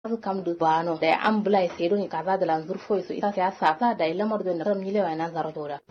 su kam du bano da am bulai sai don kaza da lanzur foi su isa ya sa sa da lamar da ram ni lewa nan zaro tora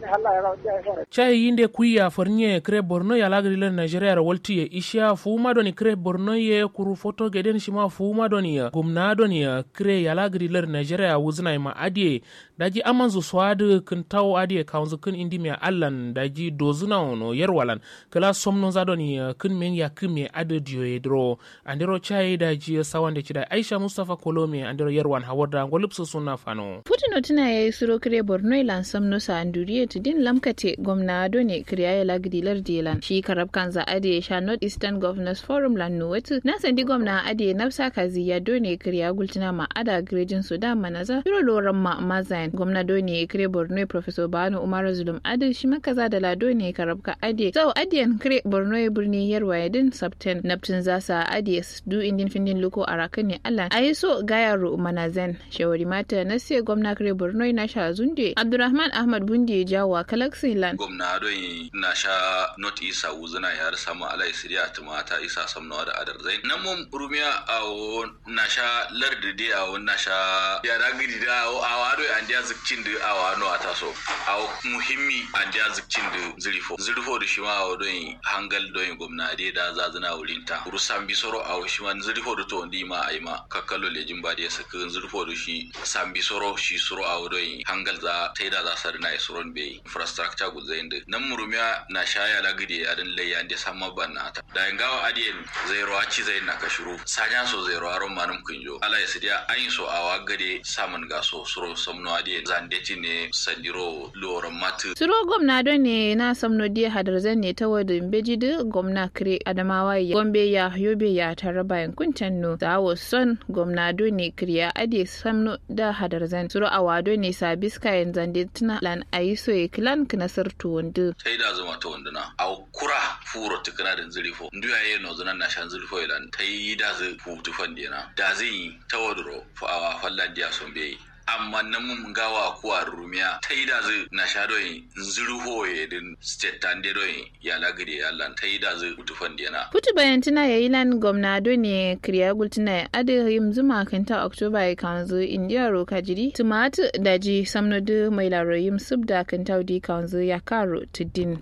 chai yinde kuya fornye kre borno ya lagri le nigeria ra wolti ye isha fuma doni kre borno ye kuru foto geden shima fuma doni ya gumna doni ya kre ya lagri le nigeria wuzna ma adie daji amanzu swad kun taw adie kaunzu kun indi me allan daji dozuna ono yerwalan kala somno za doni kun men ya kume ade dio yedro andero chai daji sawande chida aisha mustafa kolome andero yerwan hawarda ngolipso sunna fano Putin tuna ya yi suro kire Borno ilan samno sa anduriye tudin lamkate gwamna done kiriya ya lagdilar dilan shi karab kanza ade sha North Eastern Governors Forum lan nuwatu na sandi gwamna ade nafsa kazi ya done kiriya gultina ma ada grejin Sudan manaza biro loran ma mazain gwamna done kire Borno Professor Bano Umar Zulum ade shi makaza da la done karab ka ade sau adiyan kire Borno birni yarwa yadin Sabten naptin zasa ade du indin findin luko arakan ne Allah ayi so gayaro manazen shawari mata na sai gwamna kare borno na sha zunde abdurrahman ahmad bundi jawa galaxy land gwamna don na sha not isa wuzuna ya samu alai siriya tumata isa samnawa da adar zai nan mun rumiya a na sha lardide a na sha ya da gidi da a wado an dia zikcin da a wano a taso a muhimmi an dia zikcin da zirifo zirifo da shi ma a don hangal don gwamna dai da zazuna wurin ta rusan bisoro a shi ma zirifo da to ndi ma a yi ma kakkalo lejin ba da ya saka zirifo da shi sambi soro shi suro a wurin hangal za ta yi da za su na suron bai infrastructure guza inda nan murumiya na shaya la gidi a din layya da sama ban na ta da gawa adiyen zai ruwa ci zai na kashuru sanya so zai ruwa ron manum kunjo ala ya sidiya an yi so a wa gade samun gaso suro samno adiyen zandeti ne sandiro loran matu suro gwamna don ne na samno diya hadarzan ne ta wadin beji da gwamna kire adamawa ya gombe ya yobe ya tare bayan kuntan no zawo son gwamna don ne kiriya ade samno da hadarzan suro a wado ne sabis kayan zande tuna lan ayi so ya kilan kinasar tuwundu sai da zama ta wanduna a kura furo tukuna da zirifo nduya ye no zunan na shan zirifo ilan ta yi da zai hutu fandina da zai yi ta waduro a fallan diya sun bai amma nan mun gawa kuwa rumiya ta yi da zai na sha doyin zirho ya din state tan de doyin ya lagide ya lan ta yi da zai hutu fandina putu bayan tuna ya yi lan gwamna do ne kriya gultuna ya adi yim zuma kanta oktoba ya kanzu indiya roka jiri tumatu daji samnodu mai laro yim subda kanta di kanzu ya karo tudin.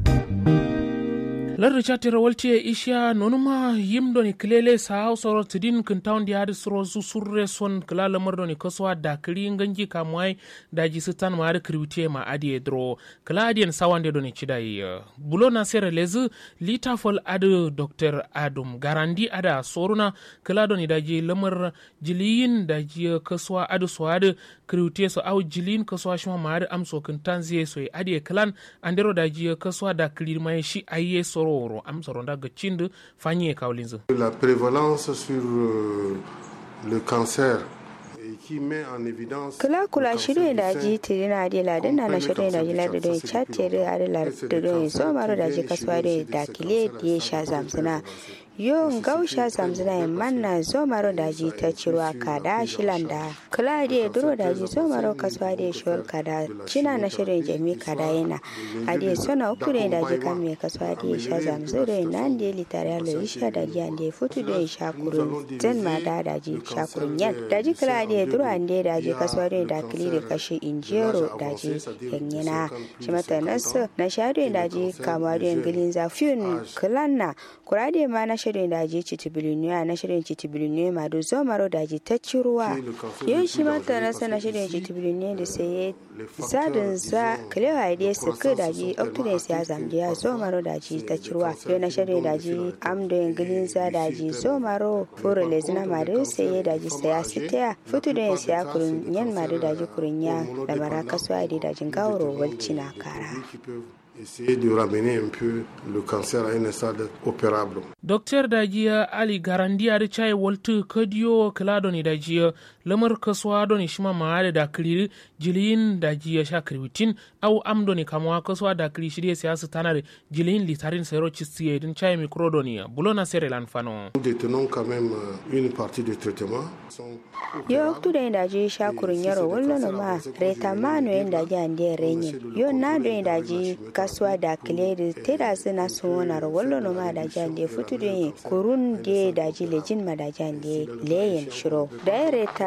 lardi chatira walti e isha nonuma yimdoni kilele sa hausoro tidin kin tawndi hadi suro su surre son kila lamardoni koswa da kiri ganji kamwai daji sitan ma hadi kriwite ma adi e dro kila adien sawande doni chidai bulo na sere lezi lita fol adi dr adum garandi ada soruna kila doni daji lamar jiliyin daji koswa adi so adi kriwite so au jilin koswa shima ma adi amso kin tanziye so e adi e kilan andero daji koswa da kiri mai shi aye soro oro am soronda ga cindu fanye kawlinzu la prévalence sur euh, le cancer kula kula shirye da ji tiri na adi ladin na na shirye da ji ladin don chatere adi ladin don so maro da ji kasuwa da dakile da ya sha zamsina yo gausha zamzina manna zo maro daji ta cirwa kada shilanda kula da duro daji zo maro kasuwa da shawar kada cina na shirin jami kada yana ade sona uku da daji kan mai kasuwa da sha zamzu da nan da litare alo isha da ji ande futu da sha kurun zan ma da daji sha kurun yan daji kula da duro ande daji kasuwa da da kili da kashi injero daji yanyana shi mata nasu na sha da daji kama da yangilin zafiyun kulanna kura da ma na shirin daji citibiliniya na shirin citibiliniya ma da zomaro daji ta ci ruwa yau shi mata na sana shirin citibiliniya da sai zadin za kalewa da su ka daji octodens ya zamje ya zomaro daji ta ci ruwa yau na shirin daji amdo ingilin za daji zomaro furo lezina ma da sai daji saya sitaya fito da ya kurun yan ma da daji kurun ya lamara kasuwa da dajin gawaro walci na kara essayer de ramener un peu le cancer à un stade opérable. Dr. Dajiya Ali Garandi a chai waltu kadiyo kiladoni dajiya lamar kasuwa doni shima maade da kiri jiliyin dajiya sha kirwitin au amdoni kamwa kasuwa da kiri shirye siyasa tanar jiliyin litarin sero chistiye din chai mikrodoni bulona sere lan fano. Nous détenons quand même une partie du traitement. Yo tu da daji sha kurun yaro wallo ma reta mano yin daji ande renye. Yo na do daji kas kasuwa da kile da teda suna sona wallo no ma da jande futu de kurun de da ji lejin ma da jande leyen shiro da